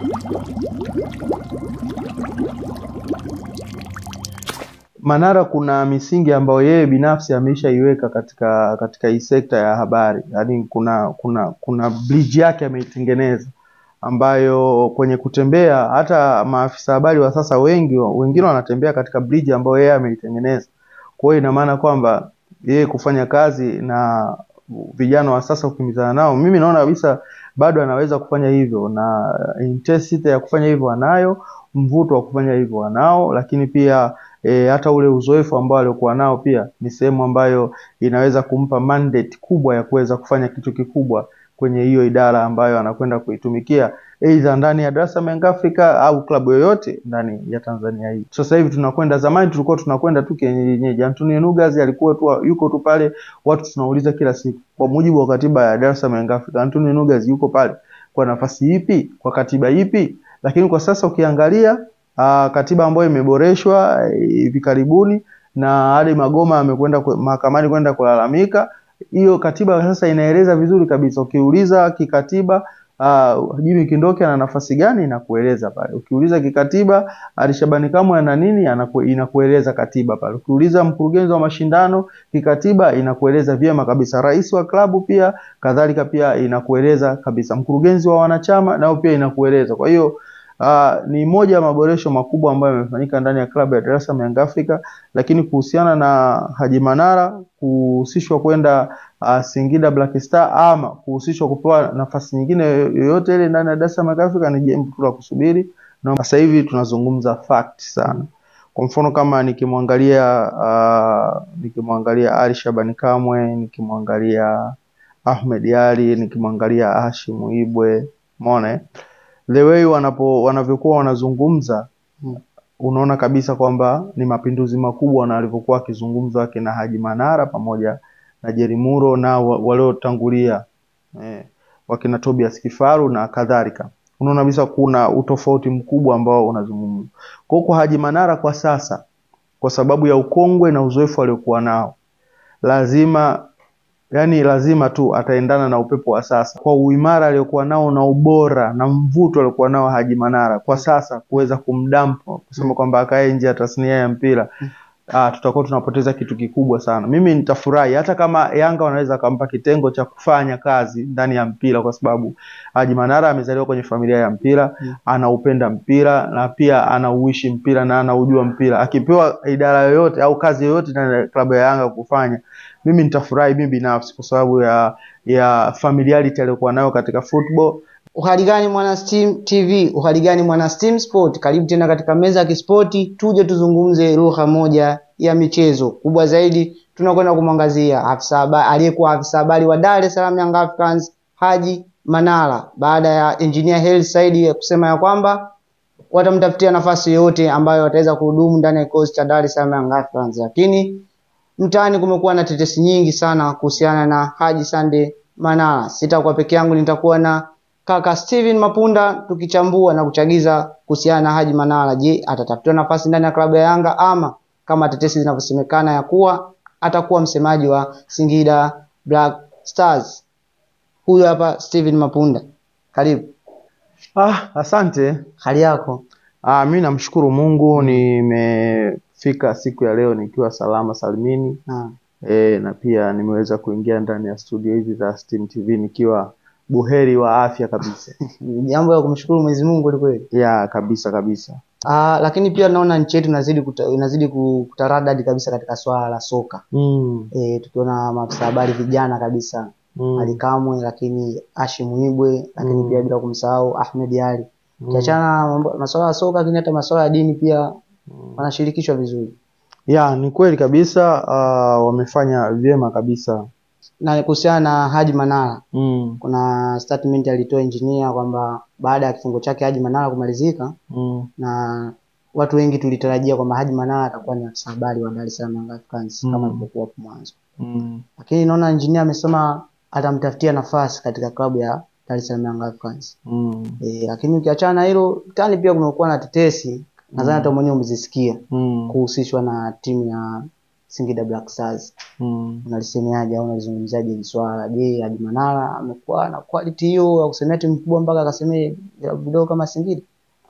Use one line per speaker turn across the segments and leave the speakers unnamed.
Manara kuna misingi ambayo yeye binafsi ameshaiweka katika katika hii sekta ya habari, yaani kuna kuna kuna bridge yake ameitengeneza ambayo kwenye kutembea hata maafisa habari wa sasa wengi wengine wanatembea katika bridge ambayo yeye ameitengeneza. Kwa hiyo ina maana kwamba yeye kufanya kazi na vijana wa sasa kukimbizana nao, mimi naona kabisa bado anaweza kufanya hivyo, na intensity ya kufanya hivyo anayo, mvuto wa kufanya hivyo anao, lakini pia e, hata ule uzoefu ambao aliokuwa nao pia ni sehemu ambayo inaweza kumpa mandate kubwa ya kuweza kufanya kitu kikubwa kwenye hiyo idara ambayo anakwenda kuitumikia aidha ndani ya Dar es Salaam Young Africa au klabu yoyote ndani ya Tanzania hii. Sasa hivi tunakwenda, zamani tulikuwa tunakwenda tu kienyeji. Antonio Nugas alikuwa tu yuko tu pale, watu tunauliza kila siku, kwa mujibu wa katiba ya Dar es Salaam Young Africa, Antonio Nugas yuko pale kwa nafasi ipi, kwa katiba ipi? Lakini kwa sasa ukiangalia aa, katiba ambayo imeboreshwa hivi karibuni na Ali Magoma amekwenda mahakamani kwenda kulalamika hiyo katiba sasa inaeleza vizuri kabisa. Ukiuliza kikatiba uh, Jimmy Kindoke ana nafasi gani, inakueleza pale. Ukiuliza kikatiba Ali Shabani Kamwe ana nini, anaku, inakueleza katiba pale. Ukiuliza mkurugenzi wa mashindano kikatiba, inakueleza vyema kabisa. Rais wa klabu pia kadhalika, pia inakueleza kabisa. Mkurugenzi wa wanachama nao pia inakueleza. Kwa hiyo Uh, ni moja ya maboresho makubwa ambayo yamefanyika ndani ya klabu ya Dar es Salaam Young Africa, lakini kuhusiana na Haji Manara kuhusishwa kwenda uh, Singida Black Star ama kuhusishwa kupewa nafasi nyingine yoyote ile ndani ya Dar es Salaam Young Africa ni jambo tu la kusubiri, na sasa hivi tunazungumza fact sana. Kwa mfano kama nikimwangalia uh, nikimwangalia Ali Shabani Kamwe, nikimwangalia Ahmed Ali, nikimwangalia Hashim Ibwe, umeona the way wanapo wanavyokuwa wanazungumza unaona kabisa kwamba ni mapinduzi makubwa na walivyokuwa wakizungumza akina Haji Manara pamoja na Jerry Muro na waliotangulia eh, wakina Tobias Kifaru na kadhalika. Unaona kabisa kuna utofauti mkubwa ambao unazungumzwa. Kwa hiyo kwa Haji Manara kwa sasa, kwa sababu ya ukongwe na uzoefu aliokuwa nao, lazima yani lazima tu ataendana na upepo wa sasa kwa uimara aliokuwa nao na ubora na mvuto aliokuwa nao Haji Manara kwa sasa, kuweza kumdampa kusema kwamba akae nje ya tasnia ya mpira ah, tutakuwa tunapoteza kitu kikubwa sana. Mimi nitafurahi hata kama Yanga wanaweza akampa kitengo cha kufanya kazi ndani ya mpira, kwa sababu Haji Manara amezaliwa kwenye familia ya mpira mm. anaupenda mpira na pia anauishi mpira na anaujua mpira. Akipewa idara yoyote au kazi yoyote ndani ya klabu ya Yanga kufanya mimi nitafurahi mimi binafsi kwa sababu ya ya familiarity aliyokuwa nayo katika football.
Uhali gani mwana Steam TV, uhali gani mwana Steam Sport, karibu tena katika meza ya kispoti, tuje tuzungumze lugha moja ya michezo. Kubwa zaidi tunakwenda kumwangazia afisa habari aliyekuwa afisa habari wa Dar es Salaam Young Africans Haji Manara baada ya engineer Hersi Said kusema ya kwamba watamtafutia nafasi yoyote ambayo wataweza kuhudumu ndani ya kikosi cha Dar es Salaam Young Africans, lakini mtaani kumekuwa na tetesi nyingi sana kuhusiana na Haji Sande Manara. Sitakuwa peke yangu, nitakuwa na kaka Steven Mapunda tukichambua na kuchagiza kuhusiana na Haji Manara. Je, atatafutiwa nafasi ndani ya klabu ya Yanga ama kama tetesi zinavyosemekana ya kuwa atakuwa msemaji wa Singida Black Stars? Huyu hapa Steven Mapunda, karibu.
Ah, asante.
Hali yako?
Ah, mi namshukuru Mungu nimefika siku ya leo nikiwa salama salimini.
Ah,
E, na pia nimeweza kuingia ndani ya studio hizi za Steam TV nikiwa buheri wa afya kabisa.
ni jambo la kumshukuru Mwenyezi Mungu kweli kweli.
ya kabisa kabisa.
Ah, lakini pia naona nchi yetu inazidi kuta, inazidi ku- kutaradadi kabisa katika swala la soka.
Mm,
E, tukiona maafisa habari vijana kabisa
mm,
Ali Kamwe, lakini Hashim Ibwe, lakini
Mm.
pia bila kumsahau Ahmed Ali.
mm,
Ukiachana na mambo- masuala ya soka, lakini hata masuala ya dini pia wanashirikishwa vizuri.
ya ni kweli kabisa. Uh, wamefanya vyema kabisa.
Na kuhusiana na Haji Manara,
Mm,
kuna statement alitoa engineer kwamba baada ya kifungo chake Haji Manara kumalizika,
mm,
na watu wengi tulitarajia kwamba Haji Manara atakuwa ni afisa habari wa Dar es Salaam Young Africans
Mm.
kama ilivyokuwa hapo mwanzo,
mm,
lakini naona engineer amesema atamtafutia nafasi katika klabu ya Dar es Salaam Young Africans.
mm,
E, lakini ukiachana na hilo tani pia kumekuwa na tetesi nadhani hata mwenyewe umezisikia
mm,
kuhusishwa na timu ya Singida Black Stars.
Mm.
Unalisemeaje au unalizungumziaje hili swala? Je, Haji Manara amekuwa na quality hiyo ya kusemea timu kubwa mpaka akasemea vilabu vidogo kama Singida?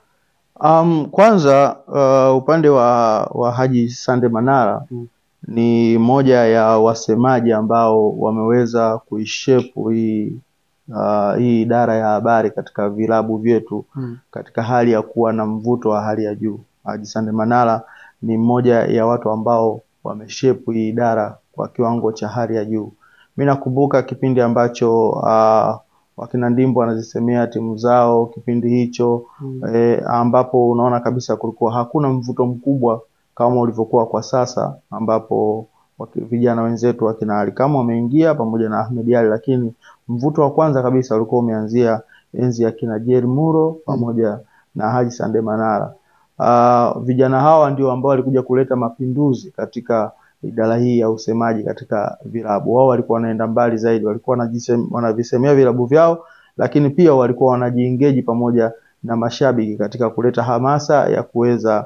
Um, kwanza uh, upande wa, wa Haji Sande Manara
Mm.
ni moja ya wasemaji ambao wameweza kuishepu hii uh, hii idara ya habari katika vilabu vyetu
Mm.
katika hali ya kuwa na mvuto wa hali ya juu. Haji Sande Manara ni mmoja ya watu ambao wameshepu hii idara kwa kiwango cha hali ya juu. Mi nakumbuka kipindi ambacho uh, wakina Ndimbo wanazisemea timu zao kipindi hicho
Mm.
e, ambapo unaona kabisa kulikuwa hakuna mvuto mkubwa kama ulivyokuwa kwa sasa, ambapo waki- vijana wenzetu wakina Ali Kamwe wameingia pamoja na Ahmed Ally, lakini mvuto wa kwanza kabisa ulikuwa umeanzia enzi ya kina Jerry Muro pamoja na Haji Sande Manara. Uh, vijana hawa ndio ambao walikuja kuleta mapinduzi katika idara hii ya usemaji katika vilabu. Wao walikuwa wanaenda mbali zaidi, walikuwa wanajisem- wanavisemea vilabu vyao, lakini pia walikuwa wanajiengage pamoja na mashabiki katika kuleta hamasa ya kuweza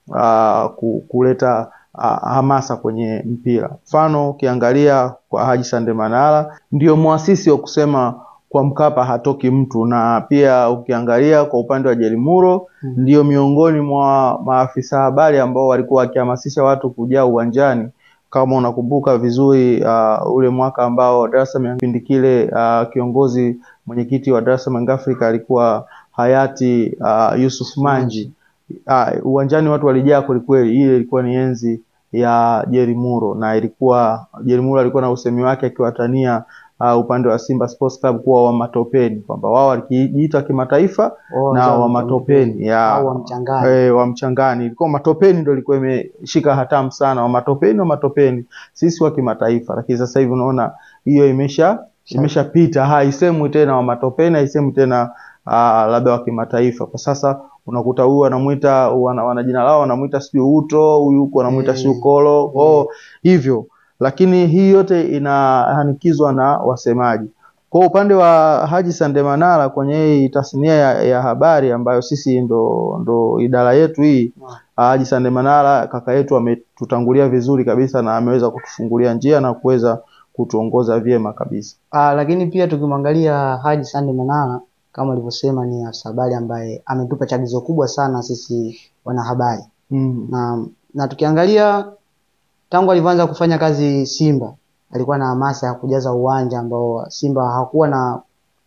uh, ku- kuleta uh, hamasa kwenye mpira. Mfano, ukiangalia kwa Haji Sande Manara ndio muasisi wa kusema kwa Mkapa hatoki mtu, na pia ukiangalia kwa upande wa Jelimuro
Mm.
ndio miongoni mwa maafisa habari ambao walikuwa wakihamasisha watu kujaa uwanjani. Kama unakumbuka vizuri uh, ule mwaka ambao Dar es Salaam kipindi kile uh, kiongozi mwenyekiti wa Dar es Salaam Young Africa alikuwa hayati uh, Yusuf Manji. Uh, uwanjani watu walijaa kwelikweli. Ile ilikuwa ni enzi ya Jerry Muro na ilikuwa Jerry Muro alikuwa na usemi wake akiwatania uh, upande wa Simba Sports Club kuwa wa matopeni, kwamba wao walijiita kimataifa
Oh,
na
sawa,
wa matopeni ya
au wa mchangani.
eh, wa mchangani. Ilikuwa matopeni ndio ilikuwa imeshika hatamu sana, wa matopeni wa matopeni, sisi wa kimataifa. Lakini sasa hivi unaona hiyo imesha imeshapita, haisemwi tena wa matopeni, haisemwi tena uh, labda wa kimataifa. Kwa sasa unakuta huyu wanamuita wana, wana jina lao wanamuita sijui Uto, huyu huku wanamuita
Eh,
sijui Kolo, oh, hivyo. Lakini hii yote inahanikizwa na wasemaji. Kwa upande wa Haji Sande Manara kwenye hii tasnia ya, ya habari ambayo sisi ndo, ndo idara yetu hii, Haji Sande Manara kaka yetu ametutangulia vizuri kabisa na ameweza kutufungulia njia na kuweza kutuongoza vyema kabisa.
Ah, lakini pia tukimwangalia Haji Sande Manara kama alivyosema ni afisa habari ambaye ametupa chagizo kubwa sana sisi wanahabari
Mm.
na, na tukiangalia tangu alivyoanza kufanya kazi Simba alikuwa na hamasa ya kujaza uwanja ambao Simba hakuwa na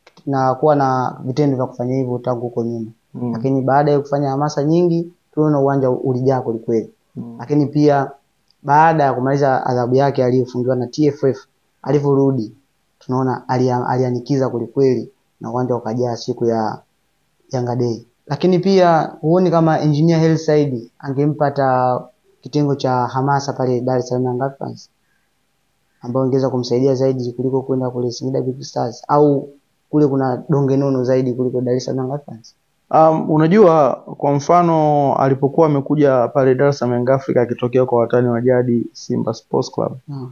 na kuwa na vitendo vya kufanya hivyo tangu huko nyuma,
Mm.
lakini baada ya kufanya hamasa nyingi tuliona uwanja ulijaa kwelikweli.
Mm.
Lakini pia baada ya kumaliza adhabu yake aliyofungiwa na TFF, alivyorudi tunaona alia- alianikiza kwelikweli na uwanja ukajaa siku ya Yanga Day. Lakini pia huoni kama Engineer Hersi Said angempata kitengo cha hamasa pale Dar es Salaam Young Africans ambao ingeweza kumsaidia zaidi kuliko kwenda kule Singida Big Stars au kule kuna donge nono zaidi kuliko Dar es Salaam Young Africans?
Um, unajua kwa mfano alipokuwa amekuja pale Dar es Salaam Young Africa akitokea kwa watani wa jadi Simba Sports Club
Naam.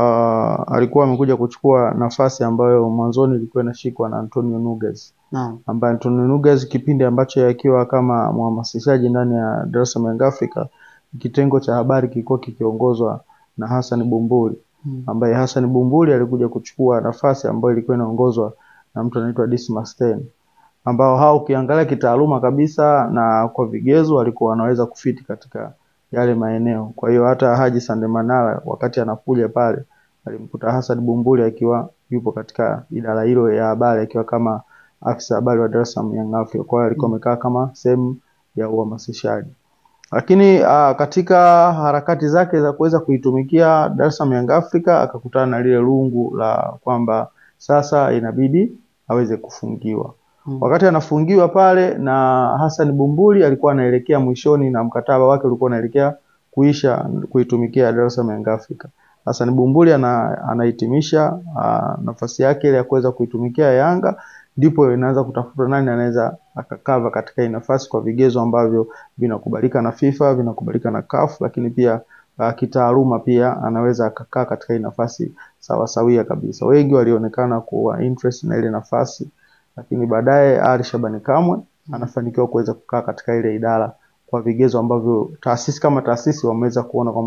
uh, alikuwa amekuja kuchukua nafasi ambayo mwanzoni ilikuwa inashikwa na Antonio Nuges
Naam.
ambaye Antonio Nuges kipindi ambacho akiwa kama mhamasishaji ndani ya Dar es Salaam Young Africa, kitengo cha habari kilikuwa kikiongozwa na Hassan Bumbuli
Mm.
ambaye Hassan Bumbuli alikuja kuchukua nafasi ambayo ilikuwa inaongozwa na mtu anaitwa Dismas Ten, ambao hao ukiangalia kitaaluma kabisa na kwa vigezo walikuwa wanaweza kufiti katika yale maeneo. Kwa hiyo hata Haji Sande Manara wakati anakuja pale alimkuta Hassan Bumbuli akiwa yupo katika idara hilo ya habari akiwa kama afisa habari wa Dar es Salaam Young Africa. Kwa hiyo alikuwa amekaa kama sehemu ya uhamasishaji lakini uh, katika harakati zake za kuweza kuitumikia Dar es Salaam Young Africa akakutana na lile lungu la kwamba sasa inabidi aweze kufungiwa.
Mm.
Wakati anafungiwa pale na Hassan Bumbuli alikuwa anaelekea mwishoni na mkataba wake ulikuwa unaelekea kuisha kuitumikia Dar es Salaam Young Africa. Hassan Bumbuli ana, anahitimisha uh, nafasi yake ile ya kuweza kuitumikia Yanga, ndipo inaanza kutafuta nani anaweza akakava katika hii nafasi kwa vigezo ambavyo vinakubalika na FIFA, vinakubalika na CAF, lakini pia uh, kitaaluma pia anaweza akakaa katika hii nafasi sawa sawia kabisa. Wengi walionekana kuwa interest na ile nafasi, lakini baadaye Ali Shabani Kamwe anafanikiwa kuweza kukaa katika ile idara kwa vigezo ambavyo taasisi kama taasisi wameweza kuona kwamba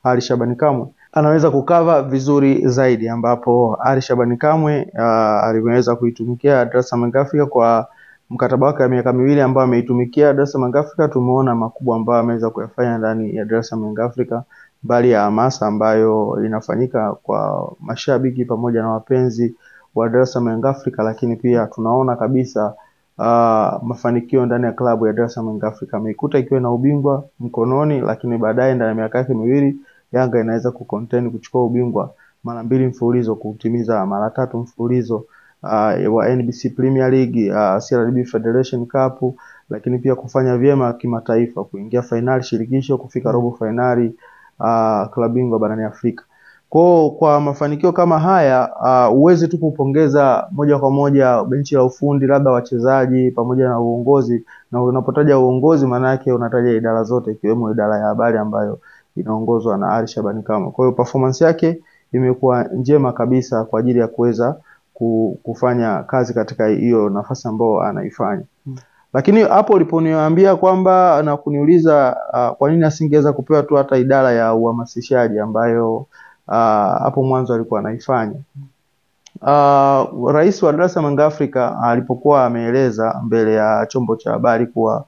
Ali Shabani Kamwe anaweza kukava vizuri zaidi, ambapo Ali Shabani Kamwe uh, aliweza kuitumikia Dar es Salaam Young Africa kwa mkataba wake wa miaka miwili ambao ameitumikia Dar es Salaam Young Africa. Tumeona makubwa ambayo ameweza kuyafanya ndani ya Dar es Salaam Young Africa, mbali ya hamasa ambayo inafanyika kwa mashabiki pamoja na wapenzi wa Dar es Salaam Young Africa, lakini pia tunaona kabisa uh, mafanikio ndani ya klabu ya Dar es Salaam Young Africa. Ameikuta ikiwa na ubingwa mkononi, lakini baadaye ndani ya miaka yake miwili Yanga inaweza kucontain kuchukua ubingwa mara mbili mfululizo, kutimiza mara tatu mfululizo uh, wa NBC Premier League, uh, CRDB Federation Cup, lakini pia kufanya vyema kimataifa, kuingia fainali shirikisho, kufika robo fainali uh, klabu bingwa barani Afrika. Kwa kwa mafanikio kama haya uh, uwezi tu kupongeza moja kwa moja benchi la ufundi, labda wachezaji pamoja na uongozi, na unapotaja uongozi maana yake unataja idara zote ikiwemo idara ya habari ambayo inaongozwa na Ali Shabani Kamwe. Kwa hiyo performance yake imekuwa njema kabisa kwa ajili ya kuweza kufanya kazi katika hiyo nafasi ambayo anaifanya. Hmm. Lakini hapo uliponiambia kwamba na kuniuliza uh, kwa nini asingeweza kupewa tu hata idara ya uhamasishaji ambayo uh, hapo mwanzo alikuwa anaifanya. Uh, Rais wa Dar es Salaam Young Africa alipokuwa ameeleza mbele ya chombo cha habari kuwa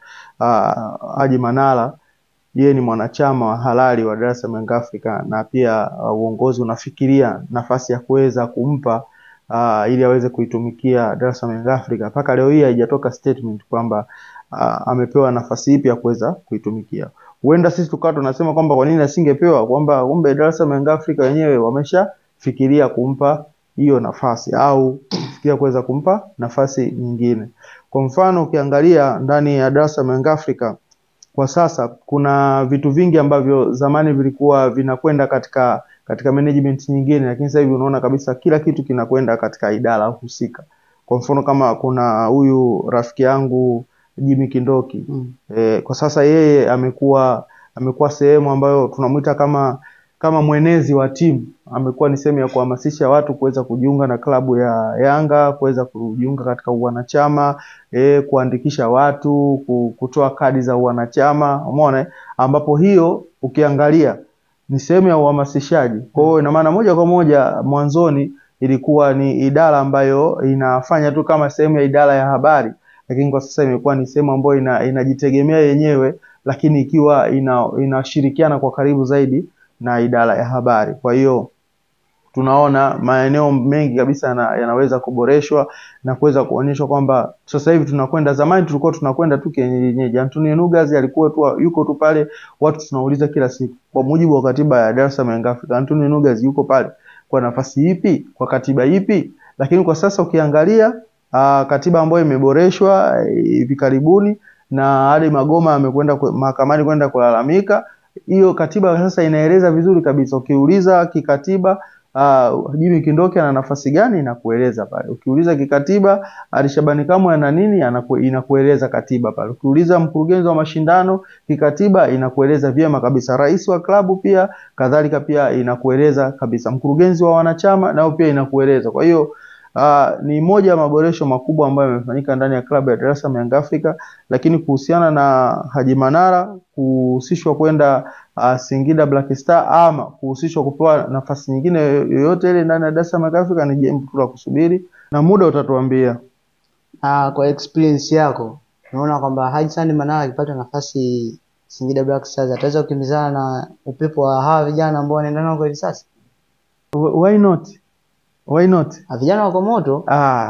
uh, Haji Manara yeye ni mwanachama wa halali wa Dar es Salaam Young Africa na pia uh, uongozi unafikiria nafasi ya kuweza kumpa uh, ili aweze kuitumikia Dar es Salaam Young Africa. Mpaka leo hii haijatoka statement kwamba uh, amepewa nafasi ipi ya kuweza kuitumikia. Huenda sisi tukawa tunasema kwamba kwa nini asingepewa, kwamba kumbe Dar es Salaam Young Africa wenyewe wameshafikiria kumpa hiyo nafasi au kufikiria kuweza kumpa nafasi nyingine. Kwa mfano ukiangalia ndani ya Dar es Salaam Young Africa kwa sasa kuna vitu vingi ambavyo zamani vilikuwa vinakwenda katika katika management nyingine, lakini sasa hivi unaona kabisa kila kitu kinakwenda katika idara husika. Kwa mfano kama kuna huyu rafiki yangu Jimmy Kindoki mm. E, kwa sasa yeye amekuwa amekuwa sehemu ambayo tunamwita kama kama mwenezi wa timu, amekuwa ni sehemu ya kuhamasisha watu kuweza kujiunga na klabu ya Yanga, kuweza kujiunga katika uwanachama e, kuandikisha watu, kutoa kadi za uwanachama, umeona, ambapo hiyo ukiangalia ni sehemu ya uhamasishaji. Kwa hiyo ina maana moja kwa moja mwanzoni ilikuwa ni idara ambayo inafanya tu kama sehemu ya idara ya habari, lakini kwa sasa imekuwa ni sehemu ambayo ina, inajitegemea yenyewe, lakini ikiwa ina, inashirikiana kwa karibu zaidi na idara ya habari. Kwa hiyo tunaona maeneo mengi kabisa yana, yanaweza kuboreshwa na kuweza kuonyeshwa kwamba sasa hivi tunakwenda. Zamani tulikuwa tunakwenda tu kienyeji. Antonio Nugas alikuwa tu yuko tu pale, watu tunauliza kila siku, kwa mujibu wa katiba ya Dar es Salaam Young Africa, Antonio Nugas yuko pale kwa nafasi ipi, kwa katiba ipi? Lakini kwa sasa ukiangalia uh, katiba ambayo imeboreshwa hivi uh, karibuni na hadi Magoma amekwenda mahakamani kwenda kulalamika hiyo katiba sasa inaeleza vizuri kabisa. Ukiuliza kikatiba uh, Jimmy Kindoki ana nafasi gani, inakueleza pale. Ukiuliza kikatiba Ali Shabani Kamwe ana nini, anaku, inakueleza katiba pale. Ukiuliza mkurugenzi wa mashindano kikatiba, inakueleza vyema kabisa. Rais wa klabu pia kadhalika, pia inakueleza kabisa. Mkurugenzi wa wanachama nao pia inakueleza. Kwa hiyo Uh, ni moja ya maboresho makubwa ambayo yamefanyika ndani ya klabu ya Dar es Salaam Young Africa, lakini kuhusiana na Haji Manara kuhusishwa kwenda uh, Singida Black Star ama kuhusishwa kupewa nafasi nyingine yoyote ile ndani ya Dar es Salaam Young Africa ni jambo tu la kusubiri na muda utatuambia.
Uh, kwa experience yako unaona kwamba Haji Sandi Manara akipata nafasi Singida Black Stars ataweza kukimbizana na upepo wa hawa vijana ambao wanaenda nao kwa hivi sasa?
Why not? Why not?
Vijana wako moto.
Ah,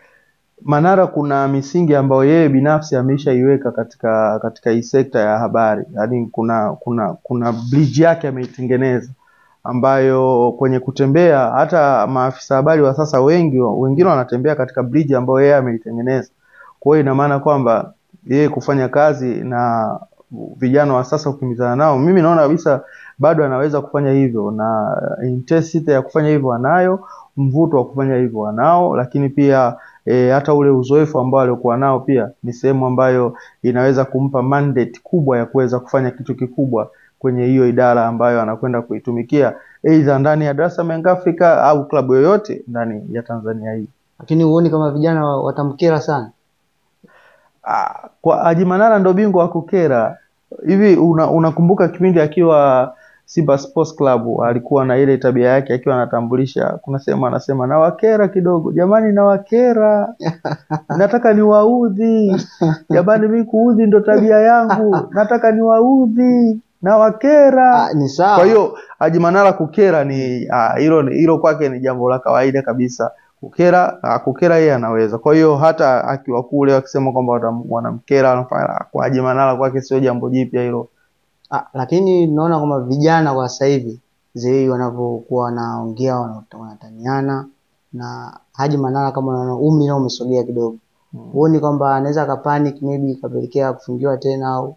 Manara kuna misingi ambayo yeye binafsi ameshaiweka katika katika hii sekta ya habari, yaani kuna kuna kuna bridge yake ameitengeneza ambayo kwenye kutembea hata maafisa habari wa sasa wengi wengine wanatembea katika bridge ambayo yeye ameitengeneza. Kwa hiyo ina maana kwamba yeye kufanya kazi na vijana wa sasa kukimbizana nao, mimi naona kabisa bado anaweza kufanya hivyo, na intensity ya kufanya hivyo anayo, mvuto wa kufanya hivyo anao, lakini pia e, hata ule uzoefu ambao aliokuwa nao pia ni sehemu ambayo inaweza kumpa mandate kubwa ya kuweza kufanya kitu kikubwa kwenye hiyo idara ambayo anakwenda kuitumikia aidha ndani ya Dar es Salaam Young Africa au klabu yoyote ndani ya Tanzania hii.
Lakini huoni kama vijana watamkera sana?
Ah, kwa Haji Manara ndo bingwa wa kukera hivi. Unakumbuka una kipindi akiwa Simba Sports Club alikuwa na ile tabia yake akiwa anatambulisha, kuna sehemu anasema nawakera kidogo, jamani, nawakera, nataka niwaudhi, jamani, mi kuudhi ndo tabia yangu, nataka niwaudhi, nawakera.
Ah, ni sawa
Kwa hiyo Haji Manara kukera ni ah, hilo hilo kwake ni jambo la kawaida kabisa. Kukera ah, kukera yeye anaweza. Kwa hiyo hata akiwa kule akisema kwamba watam- wanamkera wanafanya kwa Haji Manara kwake sio jambo jipya hilo.
Ah, lakini tunaona kwamba vijana kwa sasa hivi zei wanavyokuwa wanaongea wana- wanataniana na Haji Manara kama unaona umri nao umesogea kidogo huoni kwamba anaweza akapanic maybe ikapelekea kufungiwa tena au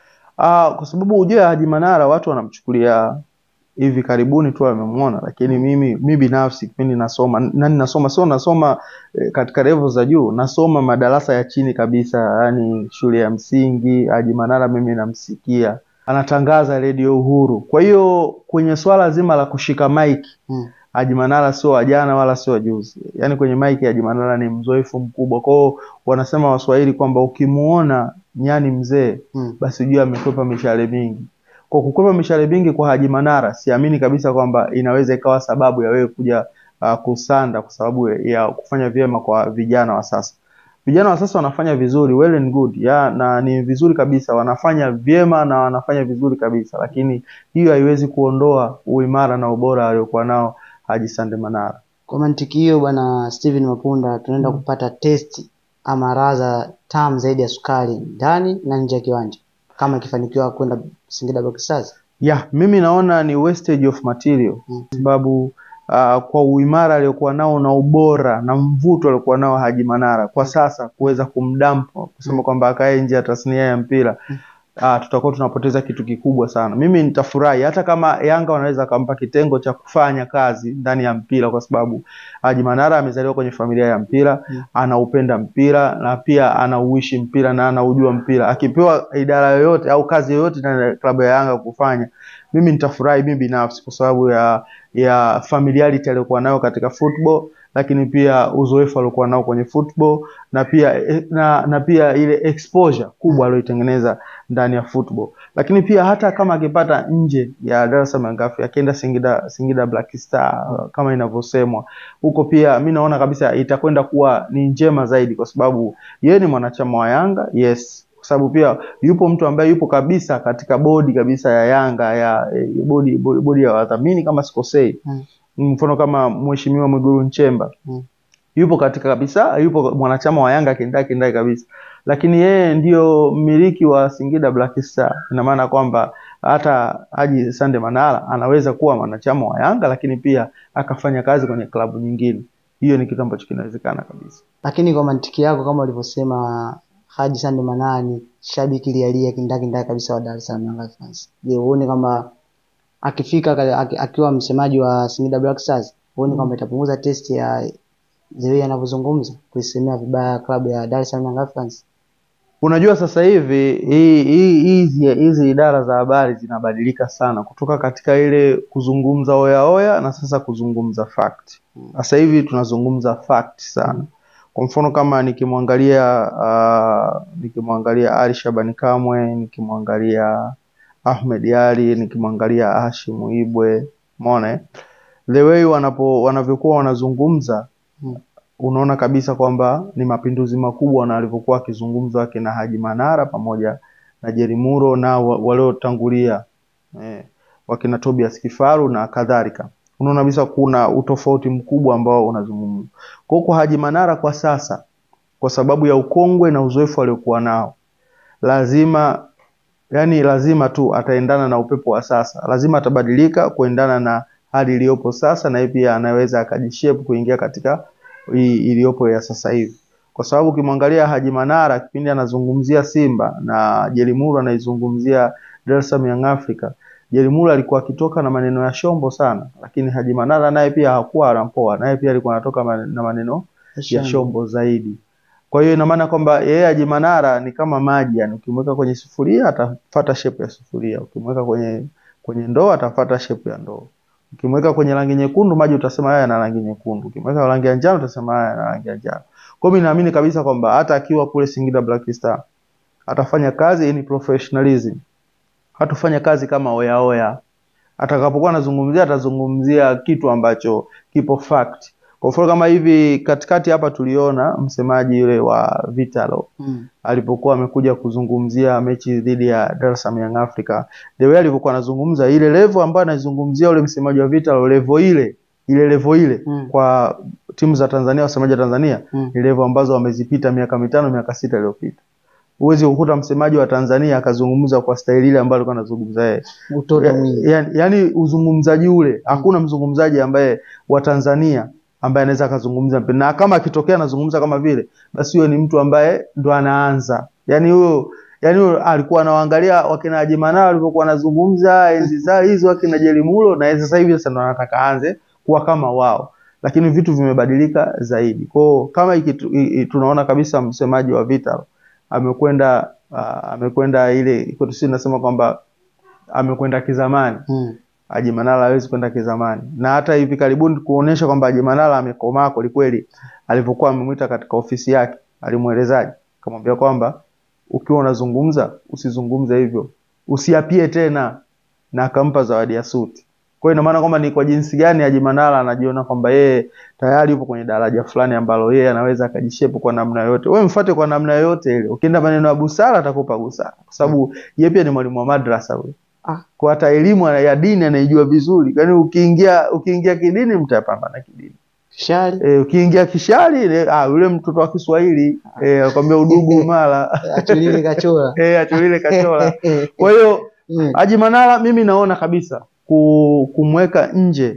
Ah, kwa sababu ujue Haji Manara watu wanamchukulia hivi karibuni tu wamemwona, lakini mimi mi binafsi kipindi nasoma nani nasoma sio nasoma eh, katika level za juu, nasoma madarasa ya chini kabisa, yani shule ya msingi. Haji Manara mimi namsikia anatangaza redio Uhuru. Kwa hiyo kwenye swala zima la kushika mic
hmm.
Haji Manara sio wa jana wala sio wa juzi, yaani kwenye maiki Haji Manara ni mzoefu mkubwa. Kwa hiyo wanasema Waswahili kwamba ukimuona nyani mzee
Hmm.
basi ujue amekwepa mishale mingi. Kwa kukwepa mishale mingi kwa Haji Manara, siamini kabisa kwamba inaweza ikawa sababu ya wewe kuja uh, kusanda kwa sababu ya kufanya vyema kwa vijana wa sasa. Vijana wa sasa wanafanya vizuri, well and good ya, na ni vizuri kabisa, wanafanya vyema na wanafanya vizuri kabisa, lakini hiyo haiwezi kuondoa uimara na ubora aliokuwa nao Haji Sande Manara.
Kwa mantiki hiyo bwana Steven Mapunda tunaenda kupata testi ama radha tamu zaidi ya sukari ndani na nje ya kiwanja kama ikifanikiwa kwenda Singida Black Stars.
Ya, mimi naona ni wastage of material
Mm.
kwa sababu uh, kwa uimara aliokuwa nao na ubora na mvuto aliokuwa nao Haji Manara kwa sasa kuweza kumdampa kusema kwamba akae nje ya tasnia ya mpira uh, tutakuwa tunapoteza kitu kikubwa sana. Mimi nitafurahi hata kama Yanga wanaweza kumpa kitengo cha kufanya kazi ndani ya mpira, kwa sababu Haji Manara amezaliwa kwenye familia ya mpira
Mm.
anaupenda mpira na pia anauishi mpira na anaujua mpira. Akipewa idara yoyote au kazi yoyote ndani ya klabu ya Yanga kufanya, mimi nitafurahi mimi binafsi kwa sababu ya ya familiarity aliyokuwa nayo katika football, lakini pia uzoefu aliokuwa nao kwenye football na pia eh, na, na pia ile exposure kubwa aliyoitengeneza ndani ya football. Lakini pia hata kama akipata nje ya Dar es Salaam Young Africans akienda Singida Singida Black Star uh, kama inavyosemwa huko, pia mi naona kabisa itakwenda kuwa ni njema zaidi, kwa sababu yeye ni mwanachama wa Yanga yes, kwa sababu pia yupo mtu ambaye yupo kabisa katika bodi kabisa ya Yanga ya eh, bodi bodi, bodi ya wadhamini kama sikosei,
Mm.
mfano kama mheshimiwa Mwigulu Nchemba
Mm.
yupo katika kabisa, yupo mwanachama wa Yanga kindai kindai kabisa, lakini yeye ndio mmiliki wa Singida Black Star. Ina maana kwamba hata Haji Sande Manara anaweza kuwa mwanachama wa Yanga, lakini pia akafanya kazi kwenye klabu nyingine. Hiyo ni kitu ambacho kinawezekana kabisa.
Lakini kwa mantiki yako kama ulivyosema Haji Sande Manara ni shabiki lialia kindakindaki kabisa wa Dar es Salaam Young Africans. Je, huoni kwamba akifika ka- aki- akiwa msemaji wa Singida Black Stars huoni kwamba itapunguza testi ya the way anavyozungumza kuisemea vibaya klabu ya Dar es Salaam Young Africans?
Unajua sasa hivi hii- hii- hizi hizi idara za habari zinabadilika sana kutoka katika ile kuzungumza oya oya na sasa kuzungumza fact. Sasa hivi tunazungumza fact sana. Kwa mfano kama nikimwangalia uh, nikimwangalia Ali Shabani Kamwe, nikimwangalia Ahmed Ali, nikimwangalia Hashim Ibwe, umeona eh? the way wanapo wanavyokuwa wanazungumza
Mm.
unaona kabisa kwamba ni mapinduzi makubwa na walivyokuwa wakizungumza wakina Haji Manara pamoja na Jerry Muro na wa- waliotangulia eh, wakina Tobias Kifaru na kadhalika. Unaona kabisa kuna utofauti mkubwa ambao unazungumzwa. Kwa hiyo kwa Haji Manara kwa sasa, kwa sababu ya ukongwe na uzoefu aliokuwa nao, lazima yani lazima tu ataendana na upepo wa sasa, lazima atabadilika kuendana na hali iliyopo sasa, na yeye pia anaweza akajishape kuingia katika hii iliyopo ya sasa hivi, kwa sababu ukimwangalia Haji Manara kipindi anazungumzia Simba na Jelimuru anaizungumzia Dar es Salaam Young Africa, Jelimuru alikuwa akitoka na maneno ya shombo sana, lakini Haji Manara naye pia hakuwa anampoa, naye pia alikuwa anatoka man- na maneno ya shombo zaidi. Kwa hiyo ina maana kwamba yeye Haji Manara ni kama maji, yani ukimweka kwenye sufuria atafuata shape ya sufuria, ukimweka kwenye kwenye ndoo atafuata shape ya ndoo. Ukimweka kwenye rangi nyekundu maji utasema haya yana rangi nyekundu, ukimweka rangi ya njano utasema haya yana rangi ya njano. Kwa hiyo mimi naamini kabisa kwamba hata akiwa kule Singida Black Star atafanya kazi in professionalism, hatufanya kazi kama oya oya, atakapokuwa anazungumzia atazungumzia kitu ambacho kipo fact. Kwa mfano kama hivi katikati hapa tuliona msemaji yule wa Vitalo
Mm.
alipokuwa amekuja kuzungumzia mechi dhidi ya Dar es Salaam Young Africa, the way alivyokuwa anazungumza ile level ambayo anazungumzia ule msemaji wa Vitalo, level ile ile level ile
Mm.
kwa timu za Tanzania, wasemaji wa Tanzania
Mm.
ni level ambazo wamezipita miaka mitano miaka sita iliyopita. Huwezi kukuta msemaji wa Tanzania akazungumza kwa staili ile ambayo alikuwa anazungumza yeye.
Utoto
Ya-
mwingi.
yani, yani uzungumzaji ule hakuna mzungumzaji ambaye wa Tanzania ambaye anaweza akazungumza mpira. na kama akitokea anazungumza kama vile basi huyo ni mtu ambaye ndo anaanza yani huyo yani huyo alikuwa anawaangalia wakina Haji Manara walivyokuwa wanazungumza enzi zao hizo wakina Jelimulo na sasa hivi sasa ndo anataka aanze kuwa kama wao lakini vitu vimebadilika zaidi kwao kama iki, i, i, tunaona kabisa msemaji wa Vital amekwenda uh, amekwenda ile kwetu sisi nasema kwamba amekwenda kizamani
Mm.
Haji Manara hawezi kwenda kizamani, na hata hivi karibuni kuonesha kwamba Haji Manara amekomaa kwelikweli, alivyokuwa amemwita katika ofisi yake, alimwelezaje? Akamwambia kwamba ukiwa unazungumza usizungumze hivyo, usiapie tena, na akampa zawadi ya suti. Kwa hiyo ina maana kwamba ni kwa jinsi gani Haji Manara anajiona kwamba yeye tayari yupo kwenye daraja fulani ambalo yeye anaweza akajishepu kwa namna yoyote. Wewe mfuate kwa namna yoyote ile, ukienda maneno ya busara atakupa busara, kwa sababu yeye pia ni mwalimu wa madrasa huyo
Ah.
kwa hata elimu ya dini anaijua vizuri. Yaani ukiingia ukiingia kidini mtapambana kidini.
Shari.
E, ukiingia kishari e, ah yule mtoto wa Kiswahili eh akwambia udugu umala.
Atulile kachora.
eh achulile kachola. Kwa hiyo
Mm.
Haji Manara mimi naona kabisa ku, kumweka nje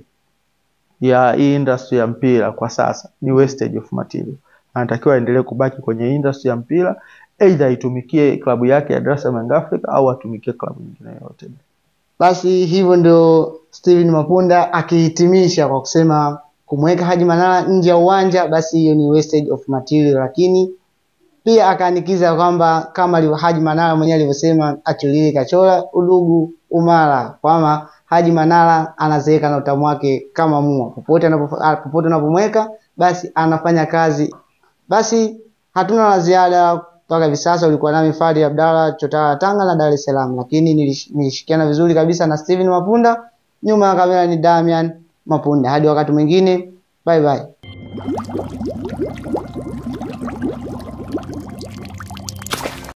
ya hii industry ya mpira kwa sasa ni wastage of material. Anatakiwa aendelee kubaki kwenye industry ya mpira, aidha aitumikie klabu yake ya Dar es Salaam Young Africa au atumikie klabu nyingine yoyote.
Basi hivyo ndio Steven Mapunda akihitimisha kwa kusema kumweka Haji Manara nje ya uwanja, basi hiyo ni wastage of material, lakini pia akaanikiza kwamba kama alivyo Haji Manara mwenyewe alivyosema, achulile kachora udugu umara, kwamba Haji Manara anazeeka na utamu wake kama mua, popote anapo ah, popote unapomweka basi anafanya kazi. Basi hatuna la ziada mpaka hivi sasa. Ulikuwa nami Fadi Abdalla Chotara Tanga na Dar es Salaam, lakini nilish- nilishikiana vizuri kabisa na Steven Mapunda. Nyuma ya kamera ni Damian Mapunda. Hadi wakati mwingine, bye bye.